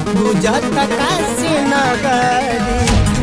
गुजत काशी नगरी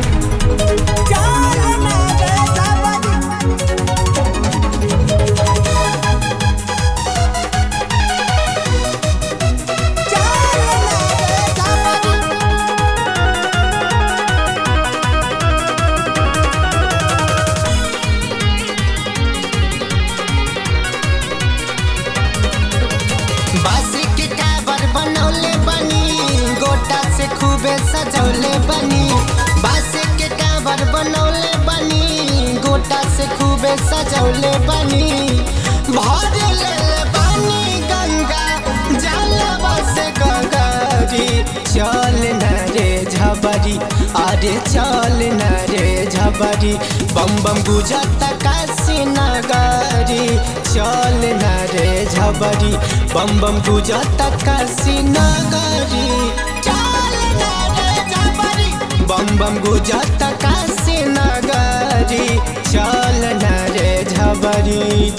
बासी के काबर बनौले बनी गोटा से खूबे सजौले बनी बासी के काबर बनौले बनी गोटा से खूबे सजौले बनी भर ले बनी गंगा जलवा से गगरी चल न रे झबरी अरे चल न रे झबरी बम बम गुजत काशी नगरी चल न रे झबरी बम बम गुजत काशी नगरी चल न रे झबरी बम बम गुजत काशी नगरी चल न रे झबरी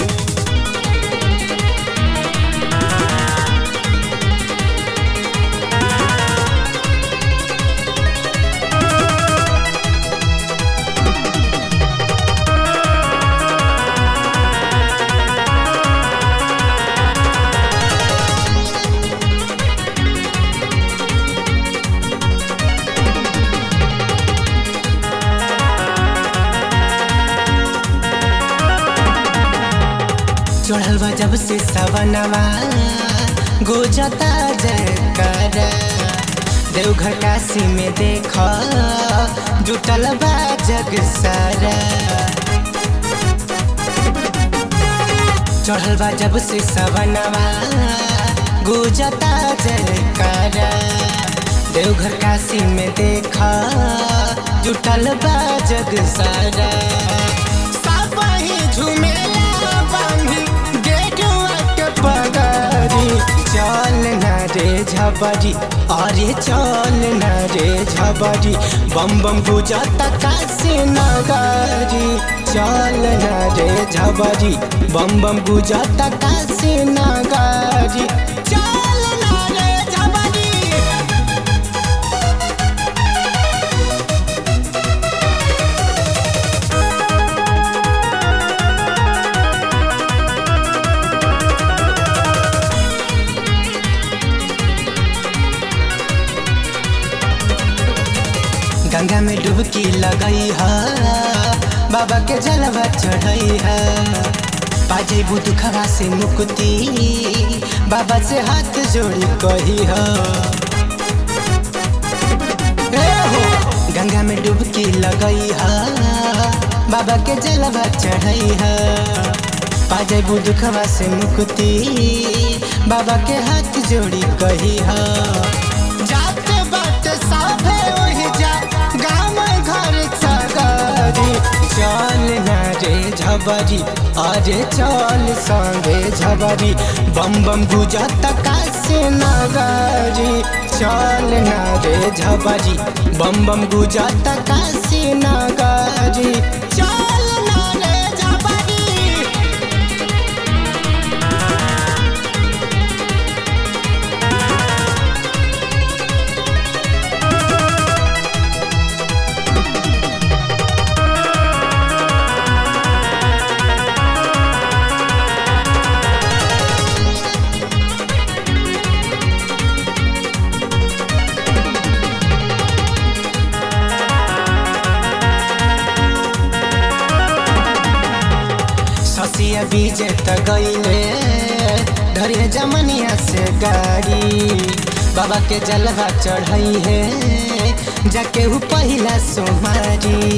चढ़ल बा जब से सवनवा गुजता जयकर देवघर काशी में देख जुटल बा जग सारा चढ़ल बा जब से सवनवा गुजता जयकर देवघर काशी में देख जुटल बा जग सारा सब ही झुमेला बांधी गेटवा के पगरी चल न रे झबरी अरे चल न रे झबरी बम बम गुजत काशी नगरी चल न रे झबरी बम बम गुजत काशी नगरी चल न रे झबरी गंगा में डुबकी लगई है बाबा के जलवा चढ़ई है पाजे दुखवा से मुक्ति बाबा से हाथ जोड़ी कही है ए हो गंगा में डुबकी लगई है बाबा के जलवा चढ़ई है पाजे दुखवा से मुक्ति बाबा के हाथ जोड़ी कही है जाते बाट साफे वही जा गाँव घर सगरी चल न रे झबरी अरे चल संगे झबरी बम बम गुजत काशी नगरी चल न रे झबरी बम बम गुजत काशी नगरी चल न रे झबरी ससिया बीजे त गईले धरे जमनिया से गाड़ी बाबा के जलवा चढ़ई है जाके हु पहिला सोमारी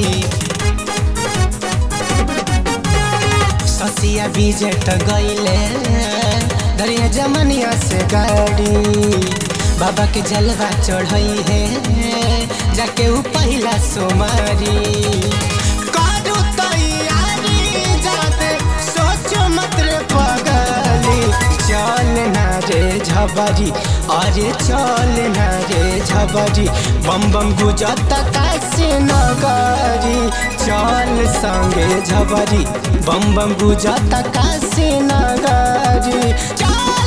ससिया बीजे त गईले धरे जमनिया से गाड़ी बाबा के जलवा चढ़ई है जाके हु पहिला सोमारी करू तैयारी जाते सोचो मत रे पगली चल न रे झबरी अरे चल न रे झबरी बम बम गुजत काशी नगरी चल संगे झबरी बम बम गुजत काशी नगरी चल